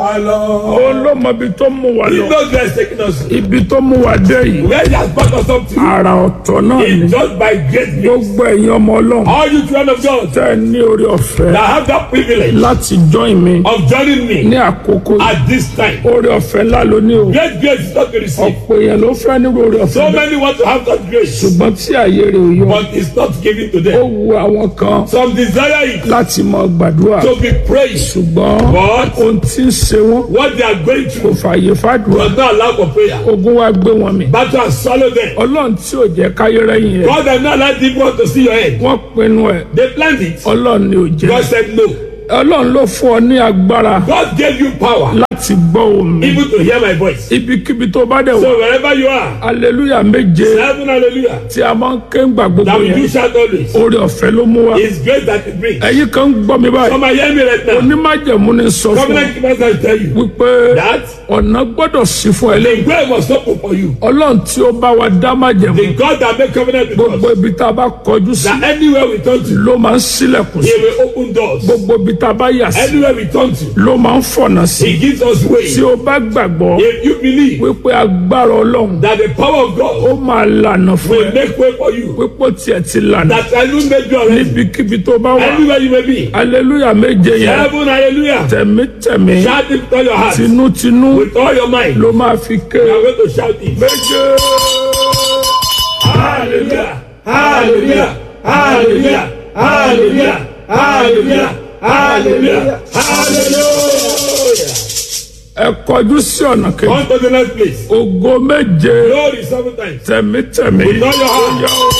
ó ló mọ ibi tó mú wa He lọ knows where he's taking us. ibi tó mú wa dé yìí Where he has brought us up to. àrà ọ̀tọ̀ náà ni It's just by great grace. gbogbo ẹ̀yin ọmọ ọlọ́run All you children of God tẹ́ ẹ ní orí ọ̀fẹ́ that have that privilege láti join mi of joining ní me àkókò yìí. at this time. orí ọ̀fẹ́ ńlá ló ní o Great grace is not to receive. ọ̀pọ̀ èèyàn ló fẹ́ nírú orí ọ̀fẹ́ So bẹ́ẹ̀. many want to have that grace, ṣùgbọ́n tí àyè rẹ̀ ò yọ but it's not given to ó them. wu àwọn kan Some desire it láti mọ gbàdúrà to be praised, ṣùgbọ́n but ohun tí ń ṣe wọ́n what they are going kò through fààyè fàdúrà does not allow for prayer. ogun wa gbé wọn mì Battle has swallowed them. ọlọ́run tí ò jẹ́ káyé rẹ́yìn rẹ̀ God has not allowed people to see your head. wọ́n pinnu ẹ̀ They planned it. ọlọ́run ni ò jẹ́ God said no. ọlọ́run ló fún ọ ní agbára God gave you power láti gbọ́ omi even to hear my voice. ibikíbi tó bá dẹ̀ wá So wherever you are, aleluya méje seven hallelujah. tí a máa ń ké ń gbà gbogbo That we do yẹn shout always. orí ọ̀fẹ́ ló mú wa It's great that it brings. ẹ̀yin kan ń gbọ́ mi báyìí Some are hearing me right now. onímájẹ̀mú ni sọ fún ọ Covenant keepers will tell you wípé that ọ̀nà gbọ́dọ̀ sí fún ẹ the lẹ́yìn way was open for you. ọlọ́run tí ó bá wa dá májẹ̀mú The God that made covenant with gbogbo us. ibi tá a bá kọjú sí That anywhere we turn to, ló máa ń sílẹ̀kùn sí He will open doors. gbogbo ibi tá a bá yà sí Anywhere we turn to, ló máa ń fọ̀nà sí He gives us way. tí o bá gbàgbọ́ If you believe wípé agbára ọlọ́run that the power of God ó máa lànà fún will ẹ make way for you, pípò tiẹ̀ ti lànà that I will make you already. níbikíbi tó bá wà Anywhere you may be. aleluya méje yẹn Heaven, hallelujah. tẹ̀mítẹ̀mí Shout it with all your heart. tinútinú With all your mind. ló máa fi ké You are going to shout it. méje Hallelujah. Hallelujah. Hallelujah. Hallelujah. Hallelujah. Hallelujah. Hallelujah. ẹ kọjú sí ọ̀nà kejì On to the next place. ògo méje Glory seven times. tẹ̀mítẹ̀mí With all your heart. Ó yá o.